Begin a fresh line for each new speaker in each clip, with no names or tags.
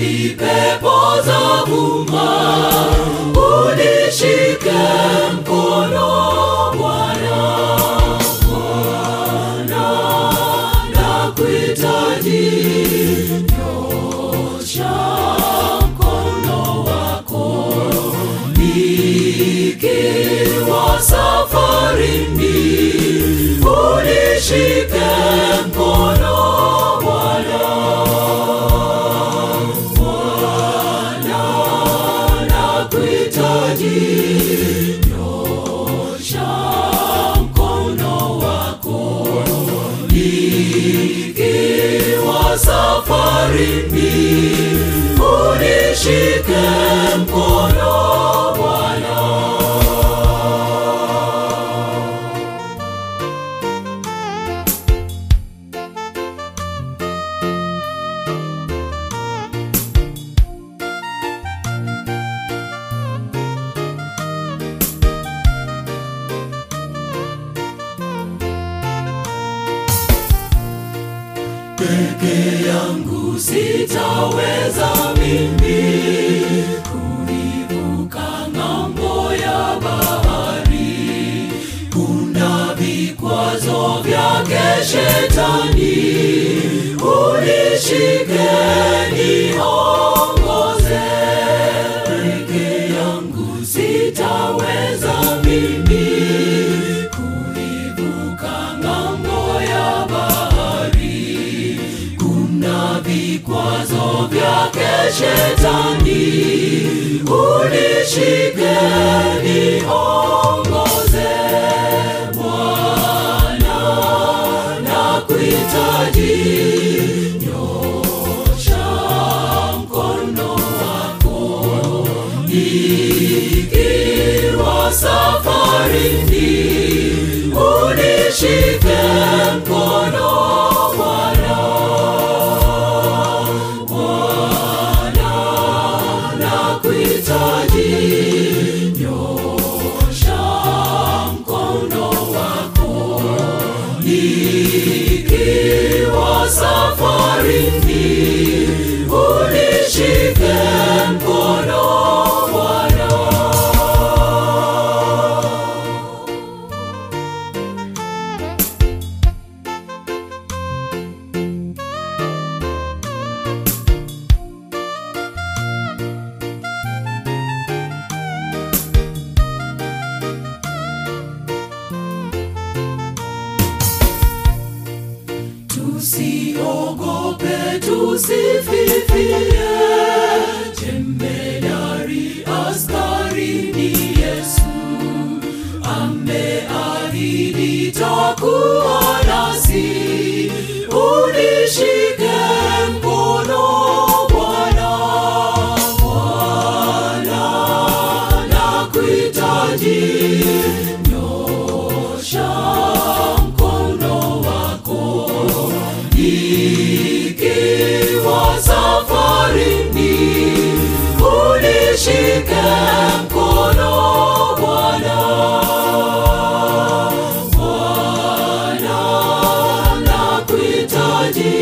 mahali pepo za vuma, unishike mkono Bwana, Bwana, nakuhitaji, nyosha mkono wako nikiwa safarini, unishike mkono Bwana, Bwana, nakuhitaji, nyosha mkono wako nikiwa safarini, unishike mkono Bwana. peke yangu sitaweza mimi kuivuka ng'ambo ya bahari. Kuna vikwazo vyake shetani, unishike niongoze. Peke yangu sitaweza mimi kuivuka ng'ambo ya bahari kuna vikwazo vyake shetani, unishike niongoze. Bwana, nakuhitaji, nyosha mkono wako nikiwa safarini, unishike mkono Bwana. Bwana, nakuhitaji, nyosha mkono wako nikiwa safarini, unishike mkono Bwana. Tusiogope, tusififie, jemedari askari ni Yesu, ameahidi takuwa nasi, unishike mkono Bwana, Bwana, nakuhitaji, nyosha mkono wako nikiwa safarini, unishike mkono Bwana. Bwana, nakuhitaji,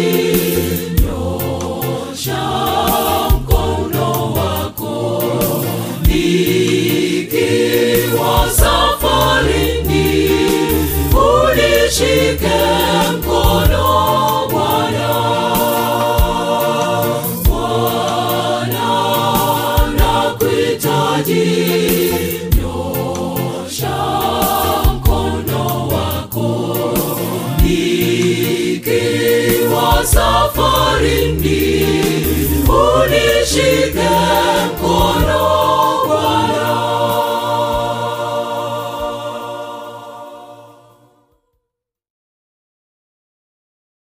nyosha mkono wako nikiwa safarini, unishike mkono Bwana. Bwana, nakuhitaji, nyosha mkono wako nikiwa safarini, unishike